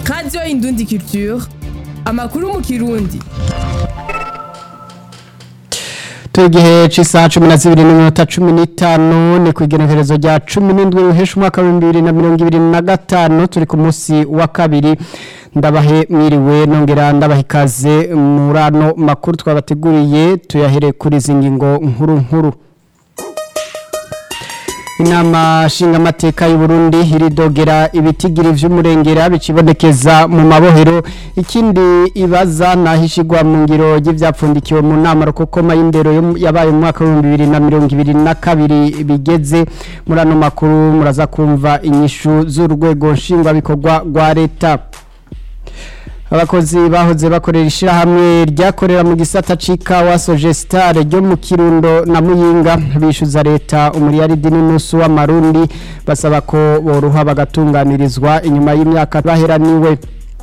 radiyo indundi culture amakuru mu kirundi turi igihe cy'isaha cumi na zibiri n'iminota cumi n'itanu ni ku igenekerezo rya cumi n'indwi ruhesha umwaka w'ibihumbi bibiri na mirongo ibiri na gatanu turi ku munsi wa kabiri ndabahe mwiriwe nongera ndabaha ikaze muri ano makuru twabateguriye tuyahere kuri izi ngingo nkuru nkuru inama nshingamateka y'u Burundi iridogera ibitigiri vy'umurengera bicibonekeza mu mabohero ikindi ibaza nahishigwa mu ngiro ry'ivyapfundikiwe mu nama rukokoma y'indero yo- yabaye mu mwaka wa 2022 bigeze muri ano makuru muraza kumva inyishu z'urwego nshingwabikorwa rwa leta abakozi bahoze bakorera ishyirahamwe ryakorera mu gisata c'ikawa sogesitare ryo mu kirundo na muyinga bishyuza leta umuriyaridi n'inusu w'amarundi basaba ko boruha bagatunganirizwa inyuma y'imyaka baheraniwe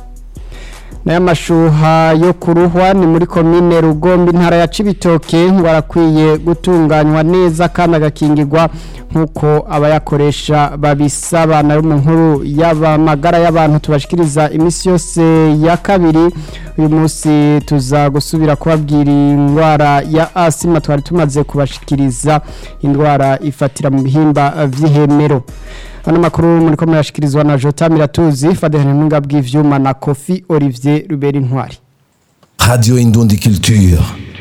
nayo amashuha yo kuruhwa ni muri komine rugombe intara ya cibitoke ngo arakwiye gutunganywa neza kandi agakingirwa nk'uko abayakoresha babisaba nayo mu nkuru y'amagara y'abantu tubashikiriza iminsi yose ya kabiri uyu munsi tuza gusubira kubabwira indwara ya asima twari tumaze kubashikiriza indwara ifatira mu bihimba vy'ihemero ano makuru muri ko murashikirizwa na Jota Miratuzi Fadehane Ntunga bw'ivyuma na Kofi Olivier Ruberi Ntwari Radio Indundi Culture.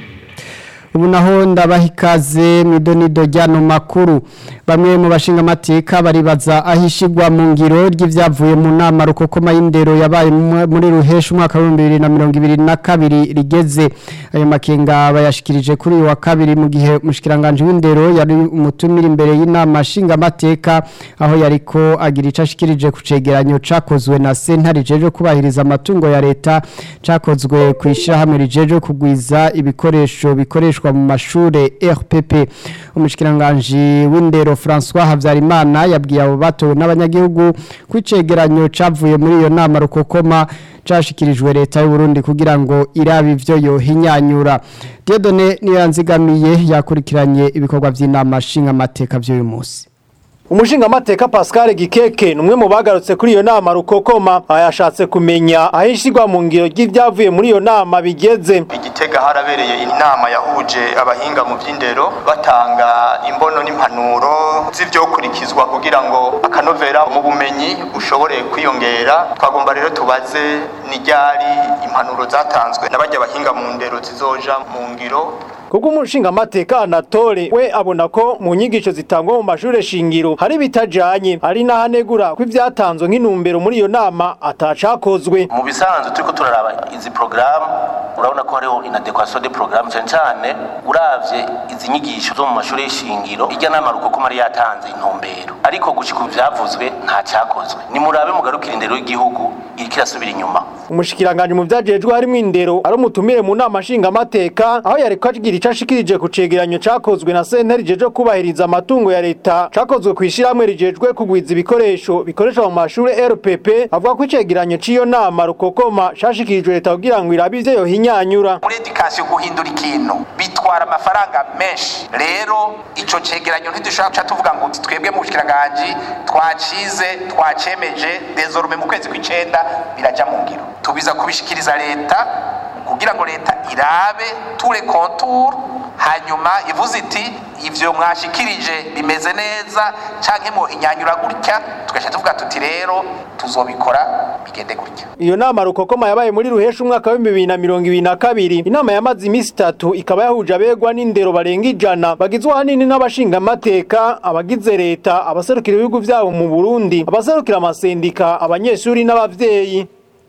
ubu naho ndabaha ikaze mu idonido ry'ano makuru bamwe mu bashinga amateka baribaza ahishigwa mu ngiro ry'ivyavuye mu nama rukokoma y'indero yabaye mu- muri ruhesha umwaka wa bibiri na mirongo ibiri na kabiri rigeze ayo makenga bayashikirije kuri uyu wa kabiri mu gihe umushikiranganje w'indero yari umutumira imbere y'inama nshinga amateka aho yariko agira ico ashikirije ku cegeranyo cakozwe na sentare rijejwe kubahiriza amatungo ya leta cakozwe ku ishirahamwe rijejwe kugwiza ibikoresho bikoreshwa mu mashure RPP umushikiranganje w'indero François Havyarimana yabwiye abo batowe n'abanyagihugu ko icegeranyo cavuye muri iyo nama rukokoma cashikirijwe leta y'u Burundi kugira ngo irabe ivyo yohinyanyura Dieudonné Niyanzigamiye yakurikiranye ibikorwa vy'inama nshinga amateka vy'uyu munsi umushingamateka pascal gikeke ni umwe mu bagarutse kuri iyo nama rukokoma yashatse kumenya aho ishyirwa mu ngiro ry'ibyavuye muri iyo nama bigeze igitega harabereye inama yahuje abahinga mu by'indero batanga imbono n'impanuro z'ibyokurikizwa kugira ngo akanovera mu bumenyi bushobore kwiyongera twagomba rero tubaze n'iryari impanuro zatanzwe n'abajya abahinga mu ndero zizoja mu ngiro kubwo umushingamateka anatole we abona ko mu nyigisho zitangwa mu mashure shingiro hari bitajanye ari n'ahanegura ko ibyatanzwe nk'intumbero muri iyo nama atacakozwe mu bisanzwe turiko turaraba izi porogaramu urabona ko hariho inadequation de porogaramu cyane cyane uravye izi nyigisho zo mu mashuri y'ishingiro irya nama rukokoma yari yatanze intumbero ariko gushika ubu vyavuzwe nta cyakozwe nimurabe mugarukira indero y'igihugu iriko irasubira inyuma umushikiranganje mu vyajejwe harimo indero ari umutumire mu nama nshingamateka aho yariko agira ico ashikirije ku cegeranyo cakozwe na sentare rijejwe kubahiriza amatungo ya leta cakozwe kw'ishirahamwe rijejwe kugwiza ibikoresho bikoreshwa mu mashure rpp avuga ko icegeranyo c'iyo nama rukokoma cashikirijwe leta kugira ngo irabe ivyo yohinyanyura muri edikasiyo guhindura ikintu bitwara amafaranga menshi rero ico cegeranyo ntidushobora guca tuvuga ngo twebwe mu bushikiranganje twacize twacemeje dezorume mu kwezi kw'icenda biraja mu ngiro tubiza kubishikiriza leta kugira ngo leta irabe ture kontur hanyuma ivuze iti ivyo mwashikirije bimeze neza canke muhinyanyura gutya tugaca tuvuga tuti rero tuzobikora bigende gutya iyo nama rukokoma yabaye muri ruhesha umwaka wa bibiri na mirongo ibiri na kabiri inama yamaze iminsi itatu ikaba yahuje abegwa n'indero barenga ijana bagizwe ahanini n'abashingamateka abagize leta abaserukira ibihugu vyabo mu burundi abaserukira amasendika abanyeshuri n'abavyeyi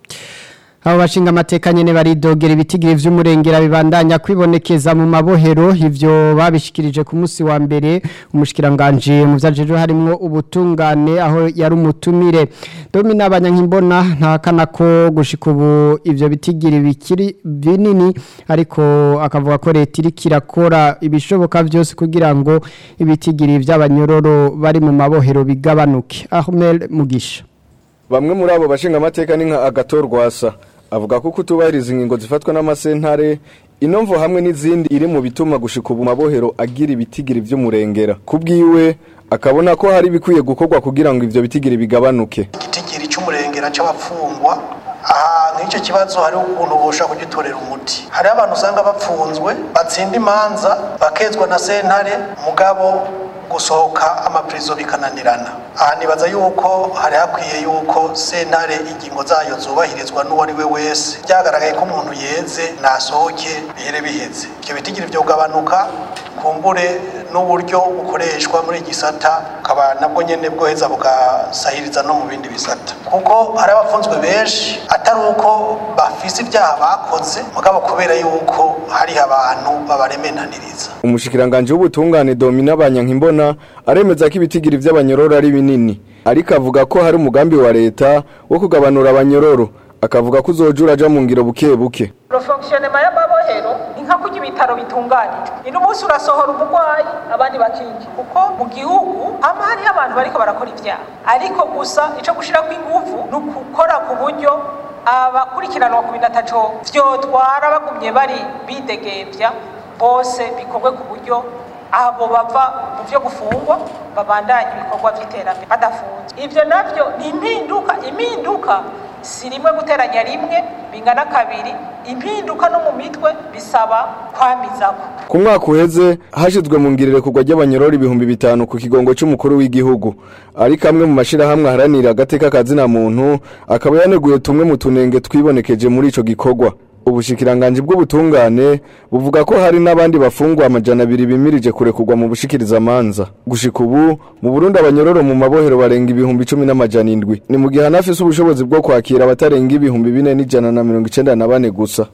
abo bashinga amateka nyene baridogera ibitigiri vy'umurengera bibandanya kwibonekeza mu mabohero ivyo babishikirije ku munsi wa mbere umushikiranganje mu vyajejwe harimwo ubutungane aho yari umutumire domina abanyankimbona ntakana ko gushika ubu ivyo bitigiri bikiri binini ariko akavuga ko leta iriko irakora ibishoboka vyose kugira ngo ibitigiri vy'abanyororo bari mu mabohero bigabanuke Ahmed Mugisha Bamwe muri abo bashinga amateka ni nka Agator Rwasa avuga ko kutubahiriza ingingo zifatwa n'amasentare inomvo hamwe n'izindi iri mu bituma gushika ubu mabohero agira ibitigiri vy'umurengera kubwiwe akabona ko hari bikwiye gukorwa kugira ngo ivyo bitigiri bigabanuke igitigiri cy'umurengera cy'abafungwa aha nk'icyo kibazo hariho ukuntu bosha kugitorera umuti hariho abantu usanga bapfunzwe batsinda imanza bakezwa na sentare mugabo gusohoka amapirizo bikananirana aha nibaza yuko hari hakwiye yuko sentare ingingo zayo zubahirizwa n'uwo ari we wese byagaragaye ko umuntu yeze nasohoke bihere biheze ibyo bitigiri byo kugabanuka kumbure n'uburyo bukoreshwa muri gisata ukaba nabwo nyene bwoheza bugasahiriza no mu bindi bisata kuko hari abafunzwe benshi atari uko bafise ibyaha bakoze mugabo kubera yuko hari abantu babaremenaniriza umushikiranganje w'ubutungane Domina Banyankimbona aremeza ko ibitigiri by'abanyororo ari binini ariko avuga ko hari umugambi wa leta wo kugabanura abanyororo akavuga ko uzoja uraja mu ngiro buke buke fonkisiyonema y'amabohero ni nka kurya ibitaro bitunganijwe ni n'umunsi urasohora umurwayi abandi bakinjira kuko mu gihugu hama hariho abantu bariko barakora ibyaha ariko gusa ico gushirako inguvu ni ukukora ku buryo abakurikiranwa ku bintu ataco vyotwara bagumye bari bidegembya bose bikorwe ku buryo abo bava mu vyo gufungwa babandanya ibikorwa vy'iterambere badafunzwe ivyo navyo ni impinduka impinduka si rimwe guteranya rimwe bingana kabiri impinduka no mu mitwe bisaba kwamizako ku mwaka uheze hashizwe mu ngirire kugwa ry'abanyororo ibihumbi bitanu ku kigongo cy'umukuru w'igihugu ariko amwe mu mashirahamwe aharanira agateka kazina muntu akaba yaneguye tumwe mu tunenge twibonekeje muri ico gikorwa ubushikiranganje bw'ubutungane buvuga ko hari n'abandi bafungwa amajana abiri bimirije kurekurwa mu bushikiriza amanza gushika ubu mu Burundi abanyororo mu mabohero barenga ibihumbi cumi n'amajana indwi ni mu gihe hanafise ubushobozi bwo kwakira abatarenga ibihumbi bine n'ijana na mirongo icenda na bane gusa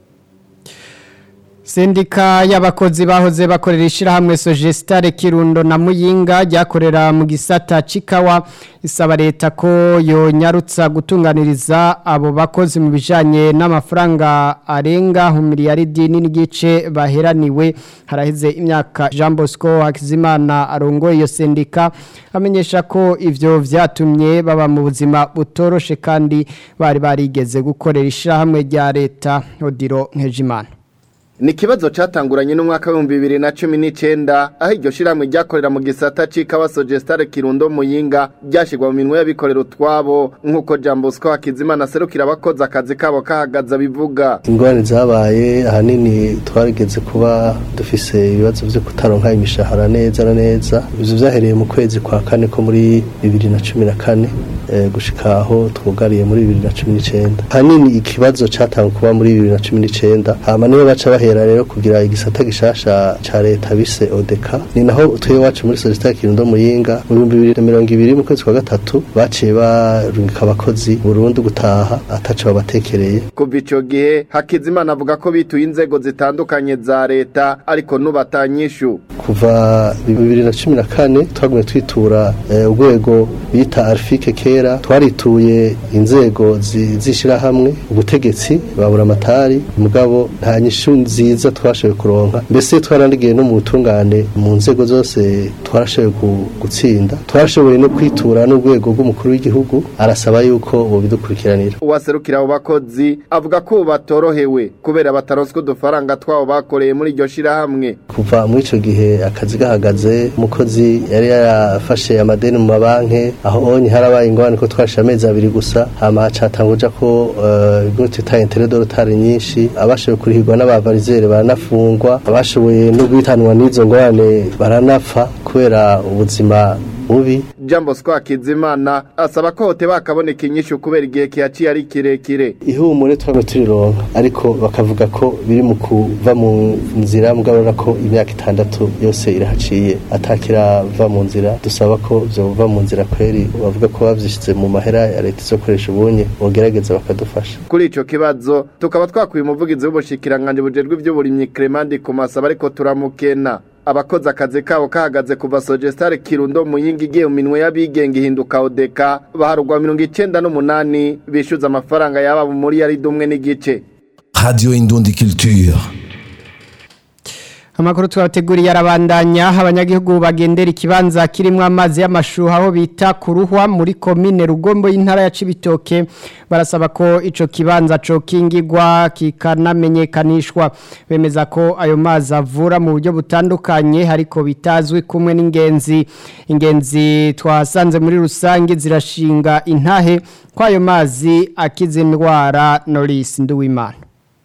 Sendika y'abakozi bahoze bakorera ishirahamwe Sogestare Kirundo na Muyinga ryakorera mu gisata cikawa isaba leta ko yonyarutsa gutunganiriza abo bakozi mu bijanye n'amafaranga arenga miliyaridi n'igice baheraniwe haraheze imyaka Jean Bosco Hakizimana arongoye iyo sendika amenyesha ko ivyo vyatumye baba mu buzima butoroshe kandi bari barigeze gukorera ishirahamwe rya leta Odiro Nkejimana ni ikibazo cyatanguranye n'umwaka w'ibihumbi bibiri na cumi n'icyenda aho iryo shyirahamwe ryakorera mu gisata c'ikawa sogestare kirundo muyinga ryashyirwa mu minwe y'abikorera utwabo nk'uko jambo siko hakizimana aserukira abakoze akazi kabo kahagaze abivuga ingorane zabaye ahanini twarigeze kuba dufise ibibazo byo kutaronka imishahara neza na neza ibyo byahereye mu kwezi kwa kane ko muri bibiri na cumi na kane gushika aho twugariye muri bibiri na cumi n'icyenda ahanini ikibazo cyatangwa kuba muri bibiri na cumi n'icyenda hama niyo baca bahera rero kugira igisata gishasha ca leta bise odeka ni naho twe wacu muri sosiyete kirundo muyinga mu bihumbi bibiri na mirongo ibiri mu kwezi kwa gatatu baciye barungika abakozi burundu gutaha ataco babatekereye kuva ico gihe hakizimana avuga ko bituye inzego zitandukanye za leta ariko nubatanyishu kuva bibiri na cumi na kane twagumye twitura urwego bita arifike kera twarituye inzego z'ishirahamwe ubutegetsi babura amatari mugabo nta nyishu nziza twashoboye kuronka mbese twarandigiye no mu butungane mu nzego zose twarashoboye gutsinda twarashoboye no kwitura n'urwego rw'umukuru w'igihugu arasaba yuko bobidukurikiranira uwaserukira abo bakozi avuga ko batorohewe kubera bataronswe udufaranga twabo bakoreye muri iryo shirahamwe kuva muri ico gihe akazi gahagaze umukozi yari yarafashe amadeni mu mabanki aho onye harabaye ingorane ko twashije amezi abiri gusa hama hacatanguja ko ibyo twita interet dorotari nyinshi abashoboye kurihirwa n'abavarizere baranafungwa abashoboye no guhitanwa n'izo ngorane baranapfa kubera ubuzima bubi jambo siko hakizimana asaba ko hote bakaboneka inyishu kubera igihe kihaciye ari kirekire ihumure twame turironka ariko bakavuga ko biri mu kuva mu nzira mugabura ko imyaka itandatu yose irahaciye atakirava mu nzira dusaba ko vyova mu nzira kweri bavuga ko bavyishize mu mahera ya leta izokoresha ubunye bogerageza bakadufasha kuri ico kibazo tukaba twakuye umuvugizi w'ubushikiranganje bujejwe ivy'uburimyi Clement Kumasaba ariko turamukena abakoze akazi kabo kahagaze kuva Sogestare Kirundo muyinga igiye mu minwe y'abigenga ihinduka odeka baharugwa mirongo icenda n'umunani bishyuza amafaranga yaba muri yari dumwe n'igice Radio Indundi Culture Amakuru twabateguriye arabandanya abanyagihugu bagendera ikibanza kirimo amazi y'amashuha aho bita kuruhwa muri komine Rugombo y'intara ya Cibitoke barasaba ko ico kibanza co kingirwa kikanamenyekanishwa bemeza ko ayo mazi avura mu buryo butandukanye hariko bitazwi kumwe n'ingenzi ingenzi twasanze muri rusange zirashinga intahe ko ayo mazi akiza indwara Norris Nduwimana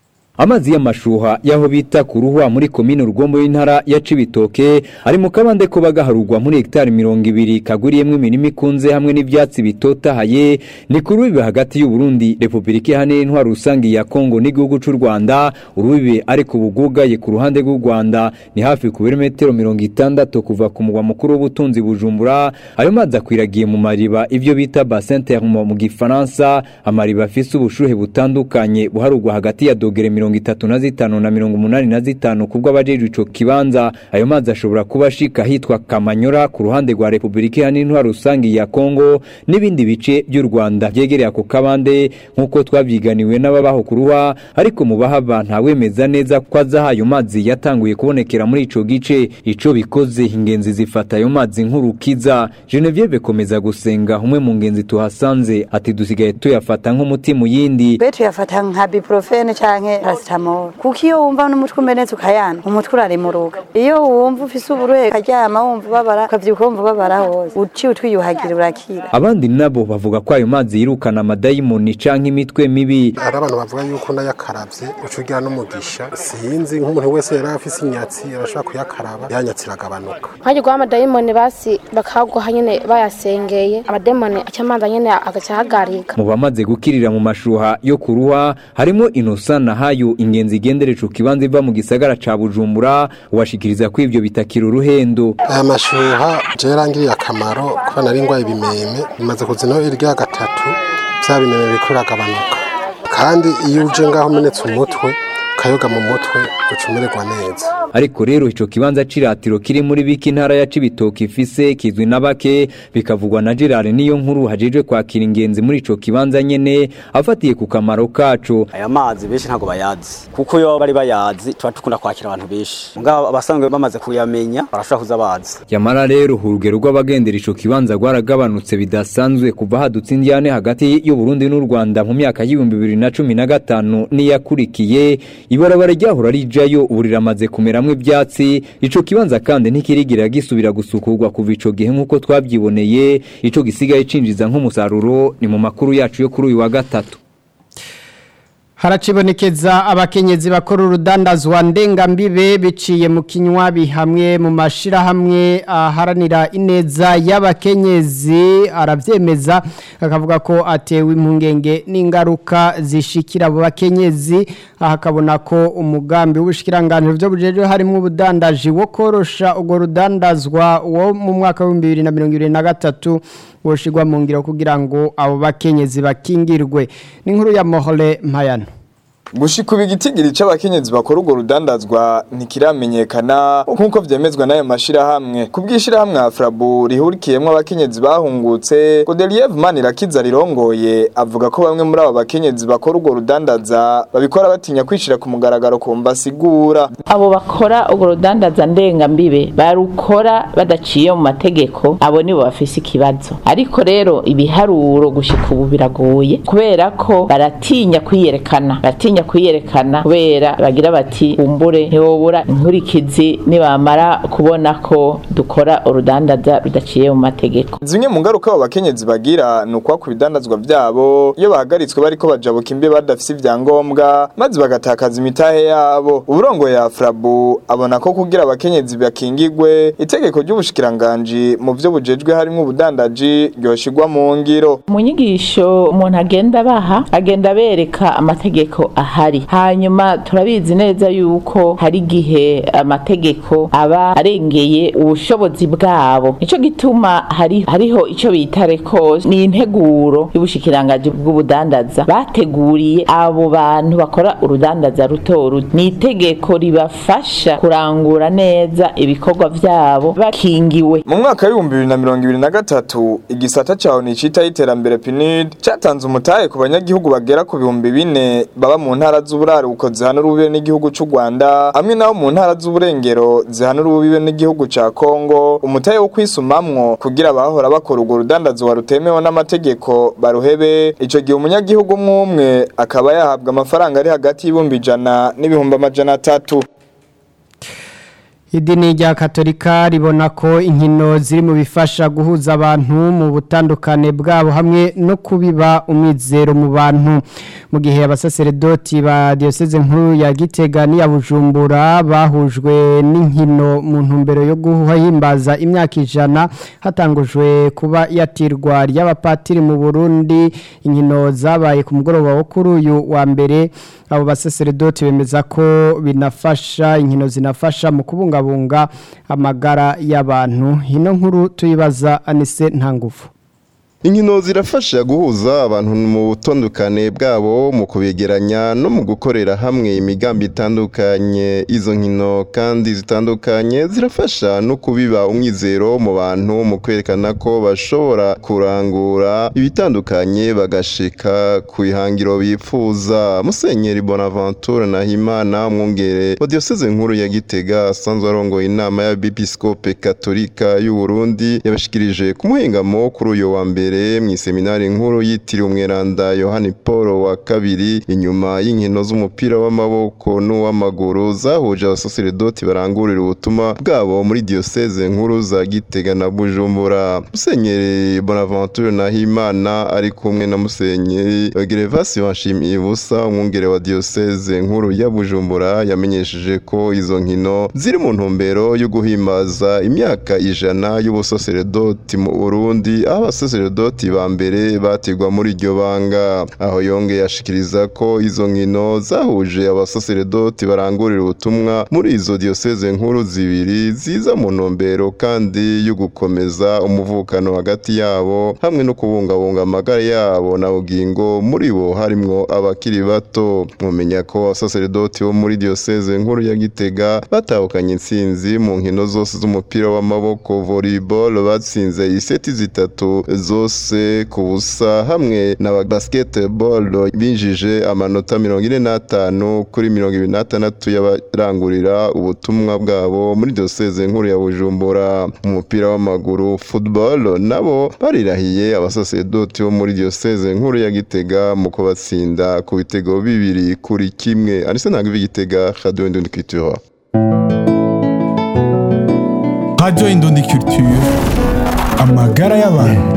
Amazi y'amashuha yaho bita kuruhwa muri komine Rugombo y'intara ya Cibitoke ari mu kabande ko bagaharugwa muri hectare 200 kaguriyemwe imirimo ikunze hamwe n'ivyatsi bitotahaye ni kuri bibe hagati y'u Burundi Republika Iharanira Intwaro Rusangi ya Kongo n'igihugu c'u Rwanda urubibe ari ku bugugaye ku ruhande rw'u Rwanda ni hafi ku birometero 60 kuva ku mugwa mukuru w'ubutunzi Bujumbura ayo mazi akwiragiye mu mariba ivyo bita bassin thermo mu gifaransa amariba afise ubushuhe butandukanye buharugwa hagati ya dogere mirongo itatu na zitanu na mirongo umunani na zitanu kubwo abajejwe ico kibanza ayo mazi ashobora kuba ashika hitwa Kamanyora ku ruhande rwa Republika Iharanira Intwaro Rusangi ya Kongo n'ibindi bice by'u Rwanda byegereye ako kabande nk'uko twavyiganiwe n'ababaho kuruha ariko mu bahaba ntawemeza neza ko azaha ayo mazi yatanguye kubonekera muri ico gice ico bikoze ingenzi zifata ayo mazi nk'urukiza Genevieve komeza gusenga umwe mu ngenzi tuhasanze ati dusigaye tuyafata nk'umuti mu yindi be tuyafata nka biprofene canke paracetamol kuko iyo wumva n'umutwe umenetse ukayana umutwe urarimuruga iyo wumva ufise uburuhe ukaryama wumva ubabara ukavyuka wumva ubabara hose uciye utwiyuhagira urakira abandi nabo bavuga ko ayo mazi yirukana amadayimoni canke imitwe mibi hari abantu bavuga yuko nayakaravye uca ugira n'umugisha sinzi nk'umuntu wese yari afise inyatsi arashobora kuyakaraba yanyatsi iragabanuka nkajya guha amadayimoni basi bakaguha nyene bayasengeye amadayimoni aca amazi nyene agaca ahagarika mu bamaze gukirira mu mashuha yo kuruha harimo inosa na hayo ingenzi igendere ico kibanza iva mu gisagara ca bujumbura washikiriza ko ivyo bitakira uruhendo aya mashuha je yarangiriye akamaro kuba nari ngwaye ibimeme bimaze kuzina irya gatatu vya bimeme biriko biragabanuka kandi iyo uje ngaho umenetse umutwe ukayoga mu mutwe uca umererwa neza ariko rero ico kibanza ciratiro kiri muri biki ntara ya Cibitoke ifise kizwi na bake bikavugwa na Gerard niyo nkuru hajejwe kwakira ingenzi muri ico kibanza nyene afatiye ku kamaro kaco aya mazi benshi ntago bayazi kuko yo bari bayazi tuba dukunda kwakira abantu benshi mugabo abasanzwe bamaze kuyamenya barashobora kuza bazi yamara rero urugero rw'abagendera ico kibanza rwaragabanutse bidasanzwe kuva hadutse indiyane hagati y'u Burundi n'u Rwanda mu myaka y'ibihumbi bibiri na cumi na gatanu n'iyakurikiye ibarabara ryahora rijayo ubu riramaze kumeramwo ivyatsi ico kibanza kandi ntikirigira gisubira gusukurwa kuva ico gihe nk'uko twavyiboneye ico gisigaye cinjiza nk'umusaruro ni mu makuru yacu yo kuri uyu wa gatatu haracibonekeza abakenyezi bakora urudandazwa ndengambibe biciye mu kinywabi hamwe mu mashirahamwe aharanira ineza y'abakenyezi aravyemeza akavuga ko atewe impungenge n'ingaruka zishikira abo bakenyezi akabona ko umugambi w'ubushikiranganje byo bujeje harimo ubudandaji wo korosha urwo rudandazwa wo mu mwaka wa 2023 woshigwa mu ngiro kugira ngo abo bakenyezi bakingirwe n'inkuru ya Mohole Mpayano gushika ubu igitigiri c'abakenyezi bakora urwo rudandazwa ntikiramenyekana nk'uko vyemezwa n'ayo mashirahamwe ku bw'ishirahamwe afrabu rihurikiyemwo abakenyezi bahungutse godeliev manirakiza rirongoye avuga ko bamwe muri abo bakenyezi bakora urwo rudandaza babikora batinya kwishira ku mugaragaro kumva asigura abo bakora urwo rudandaza ndengambibe barukora badaciye mu mategeko abo nibo bafise ikibazo ariko rero ibiharuro gushika ubu biragoye kubera ko baratinya kwiyerekana baratinya kwiyerekana kubera bagira bati umbure ntiwobura inkurikizi nibamara kubona ko dukora urudandaza rudaciye mu mategeko zimwe mu ngaruka abo bakenyezi bagira ni ukwa ku bidandazwa vyabo iyo bahagaritswe bariko bajabuka imbe badafise ivyangombwa maze bagatakaza imitahe yabo uburongo ya afrabu abona ko kugira abakenyezi bakingigwe itegeko ry'ubushikiranganji mu vyo bujejwe harimwo ubudandaji ryoshigwa mu ngiro mu nyigisho umuntu agenda baha agenda bereka amategeko ahari hanyuma turabizi neza yuko hari igihe amategeko aba arengeye ubushobozi bwabo nico gituma hari hariho ico bita rekos ni integuro y'ubushikirangaji bw'ubudandaza bateguriye abo bantu bakora urudandaza ruto ruto ni itegeko ribafasha kurangura neza ibikorwa vyabo bakingiwe mu mwaka w'ibihumbi bibiri na mirongo ibiri na gatatu igisata caho nicitaho iterambere pinid catanze umutahe ku banyagihugu bagera ku bihumbi bine baba mu ntara z'uburaruko zihana urubibe n'igihugu c'u Rwanda amwe naho mu ntara z'uburengero zihana urubibe n'igihugu ca Kongo umutahe wo kwisumamwo kugira abahora bakora urwo rudandazwa rutemewe n'amategeko baruhebe ico gihe umunyagihugu umwe akaba yahabwa amafaranga ari hagati y'ibihumbi ijana n'ibihumbi amajana atatu idini rya katolika ribona ko inkino ziri mu bifasha guhuza abantu mu butandukane bwabo hamwe no kubiba umwizero mu bantu mu gihe abasaseredoti ba diyoseze nkuru ya gitega n'iya bujumbura bahujwe n'inkino mu ntumbero yo guhimbaza imyaka ijana hatangujwe kuba yatirwa ry'abapatiri mu burundi inkino zabaye ku mugoroba wo kuri uyu wa mbere abo basaseredoti bemeza ko binafasha inkino zinafasha mu kubunga kubungabunga amagara y'abantu ino nkuru tuyibaza anise ntangufu inkino zirafasha guhuza abantu mu butondukane bwabo mu kubegeranya no mu gukorera hamwe imigambi itandukanye izo nkino kandi zitandukanye zirafasha no kubiba umwizero mu bantu mu kwerekana ko bashobora kurangura ibitandukanye bagashika ku ihangiro bifuza musenyeri bonaventure nahimana umwungere wa diyoseze nkuru ya gitega asanzwe arongoye inama ya bipisikope katolika y'u Burundi yabashikirije ku muhingamo kuri uyu wa mbere mbere mu seminari nkuru yitiriwe umweranda Yohani Paul wa kabiri inyuma y'inkino z'umupira w'amaboko n'uw'amaguru zahuje abasaseredoti barangurira ubutumwa bwabo muri diocese nkuru za Gitega na Bujumbura Musenyeri Bonaventure Nahimana ari kumwe na Musenyeri Gervasi Wanshimiye busa umwungere wa diocese nkuru ya Bujumbura yamenyesheje ko izo nkino ziri mu ntumbero yo guhimbaza imyaka ijana y'ubusaseredoti mu Burundi aho abasaseredoti abasaseredoti ba mbere batigwa muri iryo banga aho yongeye ashikiriza ko izo nkino zahuje abasaseredoti barangurira ubutumwa muri izo diocese nkuru zibiri ziza mu ntumbero kandi yo gukomeza umuvukano hagati yabo hamwe no kubungabunga amagara yabo na bugingo muri bo harimwo abakiri bato mumenya ko abasaseredoti bo muri diocese nkuru ya Gitega batahukanye intsinzi mu nkino zose z'umupira w'amaboko volleyball batsinze iseti zitatu zose ku busa hamwe na basketball binjije amanota mirongo ine n'atanu kuri mirongo ibiri n'atandatu y'abarangurira ubutumwa bwabo muri diyoseze nkuru ya bujumbura mu mupira w'amaguru football nabo barirahiye abasasedoti bo muri diyoseze nkuru ya gitega mu kubatsinda ku bitego bibiri kuri kimwe anise ntabwo ivi gitega radio indundi culture radio indundi culture amagara y'abantu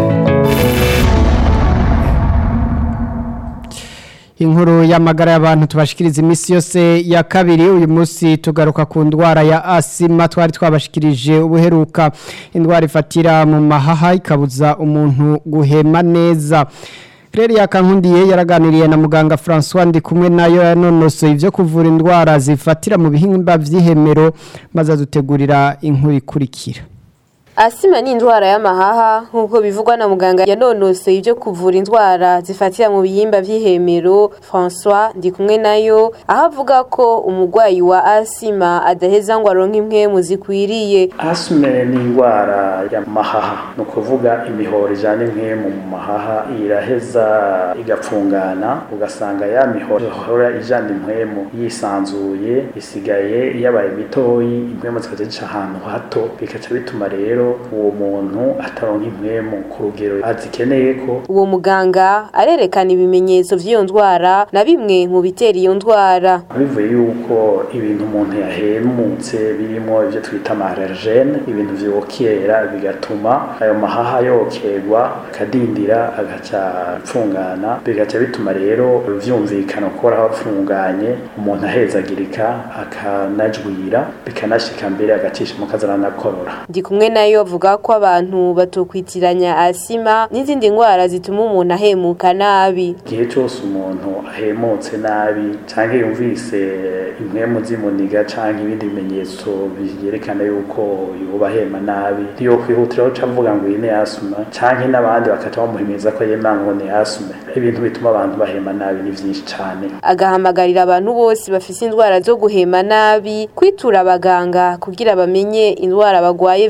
inkuru y'amagara y'abantu tubashikiriza iminsi yose ya kabiri uyu munsi tugaruka ku ndwara ya asima twari twabashikirije ubuheruka indwara ifatira mu mahaha ikabuza umuntu guhema neza Claire yakankundiye yaraganiriye na muganga François ndi kumwe nayo yanonosoye ivyo kuvura indwara zifatira mu bihimba vy'ihemero maze adutegurira inkuru ikurikira Asima ni indwara y'amahaha nk'uko bivugwa na muganga yanonosoye ibyo kuvura indwara zifatira mu bihimba vy'ihemero François ndi kumwe nayo aho avuga ko umurwayi wa asima adaheza ngo aronke impwemu zikwiriye asime ni indwara y'amahaha ni ukuvuga imihoro ijana impwemu mu mahaha iraheza igapfungana ugasanga ya mihoro ihora ijana impwemu yisanzuye isigaye yabaye mitoyi impwemu zikaza zica ahantu hato bikaca bituma rero uwo muntu ataronka impwemu ku rugero azikeneye ko uwo muganga arerekana ibimenyetso vy'iyo ndwara na bimwe mu bitera iyo ndwara bivuye yuko ibintu umuntu yahemutse birimo ivyo twita amarergene ibintu vyokera bigatuma ayo mahaha yokerwa akadindira agaca apfungana bigaca bituma rero vyumvikana gukora hapfunganye umuntu ahezagirika akanajwira bikanashika mbere agacisha mu kazaranakorora ndi kumwe nayo avuga ko abantu batokwitiranya asima n'izindi ndwara zituma umuntu ahemuka nabi igihe cyose umuntu ahemutse nabi cyangwa yumvise impwemu zimuniga cyangwa ibindi bimenyetso byerekana yuko yuba ahema nabi ntiyo kwihutiraho uca avuga ngo iyi ni asima cyangwa n'abandi bakaca bamuhimiriza ko yema ngo ni asima ibintu bituma abantu bahema nabi ni byinshi cyane agahamagarira abantu bose bafise indwara zo guhema nabi kwitura abaganga kugira bamenye indwara bagwaye vy'ukuri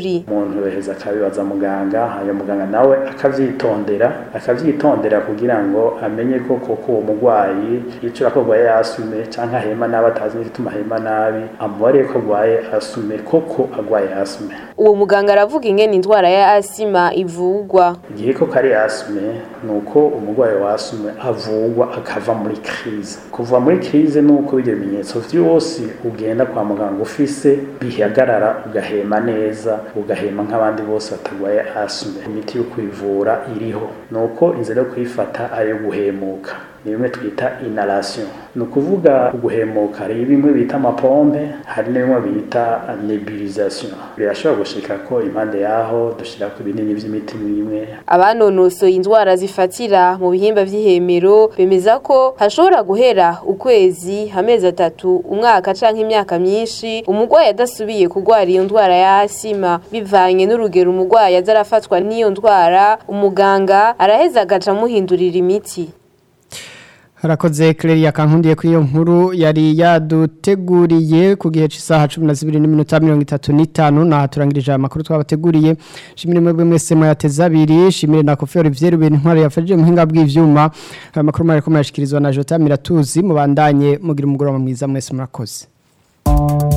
kabiri umuntu weheza akabibaza muganga hanyuma muganga nawe akavyitondera akavyitondera kugira ngo amenye ko koko uwo mugwayi yicura ko agwaye asume canke ahema nabi atazi n'igituma ahema nabi amubariye ko agwaye asume koko agwaye asume uwo muganga aravuga ingene indwara ya asima ivugwa igihe ko kari asume ni uko umurwayi wa asume avugwa akava muri krize kuva muri krize ni uko ibyo bimenyetso vyose ugenda kwa muganga ufise bihagarara ugahema neza ugahema nk'abandi bose batagwaye asume imiti yo kwivura iriho ni uko inzira yo kuyifata ari iyo guhemuka ni bimwe twita inhalation ni ukuvuga guhemuka hari bimwe bita amapompe hari n'ibimwe bita nebulisation birashobora gushika ko impande yaho dushira ku binini vy'imiti imwe abanonosoye indwara zifatira mu bihimba vy'ihemero bemeza ko hashobora guhera ukwezi amezi atatu umwaka canke imyaka myinshi umurwayi adasubiye kurwara iyo ndwara ya asima bivanye n'urugero umurwayi aza arafatwa n'iyo ndwara umuganga araheza agaca amuhindurira imiti harakoze Claire kankundiye kuri iyo nkuru yari yaduteguriye ku gihe cy'isaha 12 n'iminota 35 na turangirije amakuru twabateguriye shimire mwebwe mwese mwateza abiri shimire na Kofi Olivier Rubin ntwari yafashije muhinga bw'ivyuma aya makuru mari ko mayashikirizwa na Jota Miratuzi mubandanye mugira umugoroba mwiza mwese murakoze